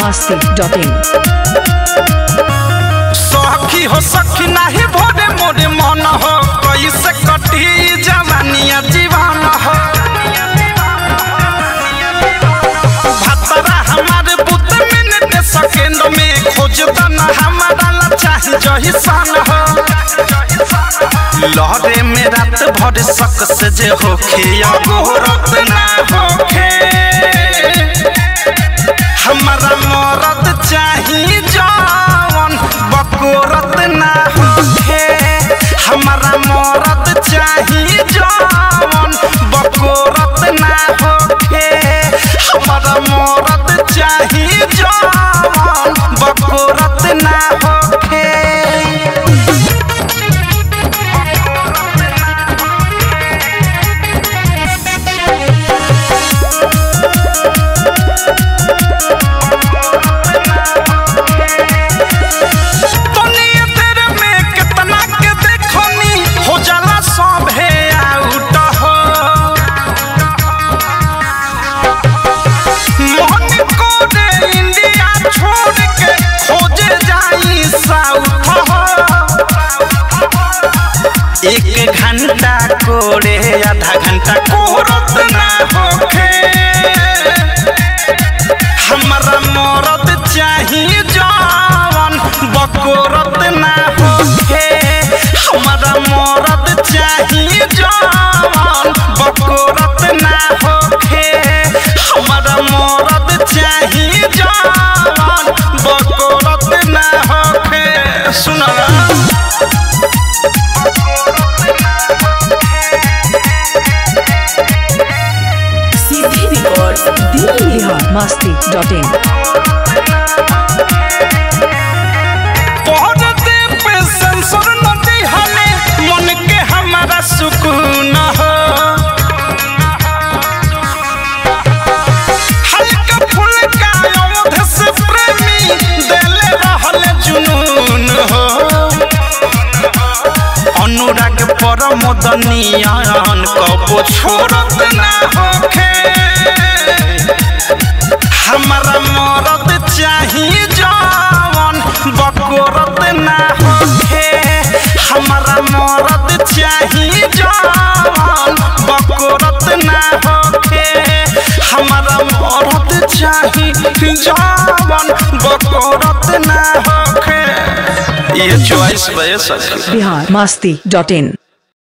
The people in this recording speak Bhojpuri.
masti.in सखी हो सखी नाही भोरे मोरे मन हो कैसे कटी जवानिया जीवन हो भतरा हमारे बुत मिनट सेकंड में खोज दना हमारा ला चाही जही सन हो लहरे में रात भर सक से जे होखे अगोरत ना होखे हमारा मरद चाही जवन बकोरत ना होखे हमारा मरद चाही जवन बकोरत ना होखे हमारा मरद चाही जवन बकोरत ना होखे तनिए तेरे में कितना के देखनी हो जाला सब है आउट हो मोहन को दे इंडिया छोड़ के खोजे जाई साउथ हो एक घंटा कोड़े आधा घंटा कोरत ना होखे हमारा मरद चाही जवन बकोरत ना होखे हमारा मरद चाही जवन बकोरत ना होखे हमारा मरद चाही जवन बकोरत ना होखे सुना CD Records Delhi masti.in पौधे पे सेंसर नदी हमें मन के हमारा सुकून हो हल्का फुल्का अवध से प्रेमी देले रहल जुनून हो अनुराग पर मदनियान कबो छोड़त ना होखे हमारा मरद चाही जवन बकोरत ना होखे हमारा मरद चाही जवन बकोरत ना होखे हमारा मरद चाही जवन बकोरत ना होखे ये चॉइस बे सखी Bihar masti.in